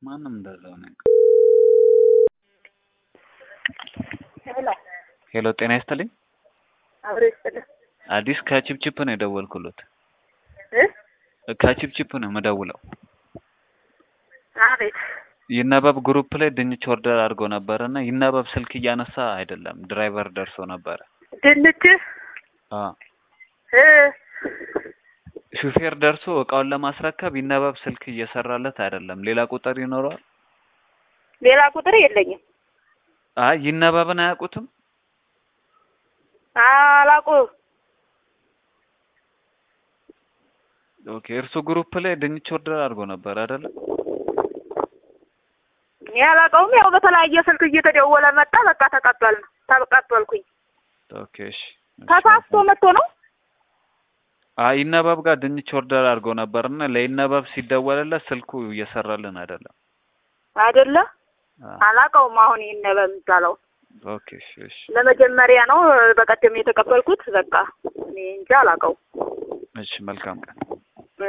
ማንም እንደዛው ነው። ሄሎ ሄሎ ጤና ይስጥልኝ። አብሮ ይስጥልህ አዲስ ከቺፕቺፕ ነው የደወልኩሎት። እ ከቺፕቺፕ ነው የምደውለው። አቤት ይነበብ ግሩፕ ላይ ድንች ኦርደር አድርጎ ነበር እና ይነበብ ስልክ እያነሳ አይደለም። ድራይቨር ደርሶ ነበረ። ድንች አ እ ሹፌር ደርሶ እቃውን ለማስረከብ ይነበብ ስልክ እየሰራለት አይደለም። ሌላ ቁጥር ይኖረዋል? ሌላ ቁጥር የለኝም። አይ ይነበብን አያውቁትም? አላውቅም። ኦኬ እርሱ ግሩፕ ላይ ድንች ኦርደር አድርጎ ነበር አይደለም? እኔ አላውቀውም። ያው በተለያየ ስልክ እየተደወለ መጣ። በቃ ተቀበል ተቀበልኩኝ። ኦኬ እሺ። እሺ። ተሳስቶ መጥቶ ነው። አይ ይነበብ ጋር ድንች ኦርደር አድርጎ ነበርና ለይነበብ ሲደወልለት ስልኩ እየሰራልን አይደለም። አይደለ አ አላውቀውም። አሁን ይሄን ነበር የሚባለው ኦኬ እሺ እሺ ለመጀመሪያ ነው በቀደም የተቀበልኩት። በቃ እኔ እንጃ አላውቀውም። እሺ መልካም ቀን።